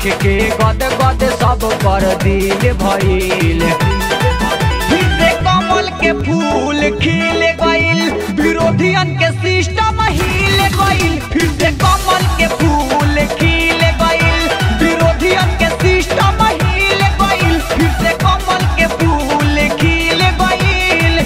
देख के गद गद सब कर दिल भइल फिर से कमल के फूल खिल गइल विरोधियन के सिस्टम हिल गइल फिर से कमल के फूल खिल गइल विरोधियन के सिस्टम हिल गइल फिर से कमल के फूल खिल गइल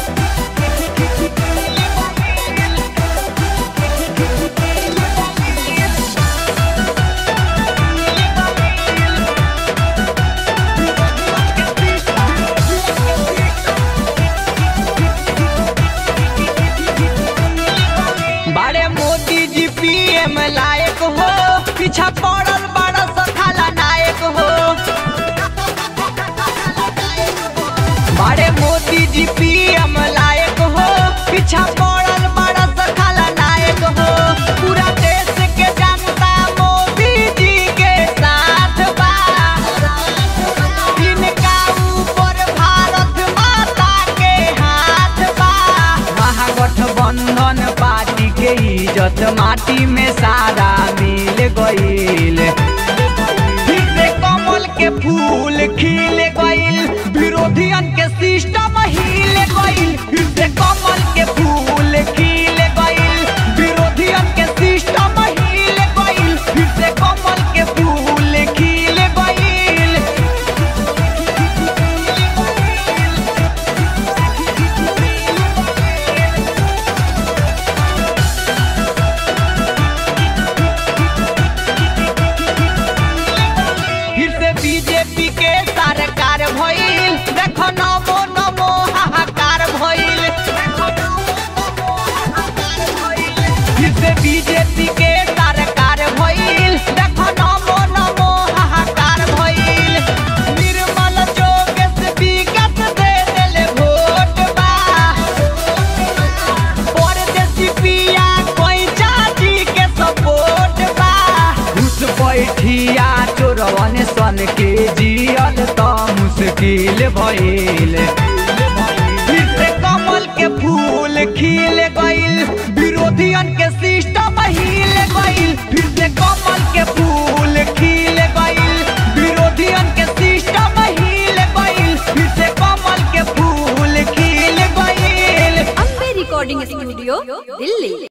बड़े मोदी जी पीएम लायक हो पीछा पड़ल बड़ा सखाला नायक हो बड़े मोदी जी पीएम लायक हो पीछा पड़ल बड़ा सखाला नायक हो पूरा देश के जनता मोदी जी के साथ बा इनका ऊपर भारत माता के हाथ बा महागठबंधन पार्टी के इज्जत माटी में सारा मिल गईल फिर से कमल के फूल खिल गइल विरोधियन के सिस्टम हिल गइल फिर से कमल के फूल खिल गइल विरोधियन के सिस्टम हिल गइल फिर से कमल के फूल खिल गइल फिर से बीजेपी के सरकार भइल देखो नमो नमो हाहाकार भइल फिर से बीजेपी के सरकार भइल देखो नमो नमो हाहाकार भइल निर्मल जोगेश विकास दे देले वोट बा परदेसी पिया कोई चाची के सपोर्ट बा घुस बैठिया चोरवन सन के जियल त मुश्किल भइल फिर से कमल के फूल खिल गइल विरोधियन के सिस्टम हिल गइल फिर से कमल के फूल खिल गइल विरोधियन के सिस्टम हिल गइल फिर से कमल के फूल खिल गइल अम्बे रिकॉर्डिंग स्टूडियो दिल्ली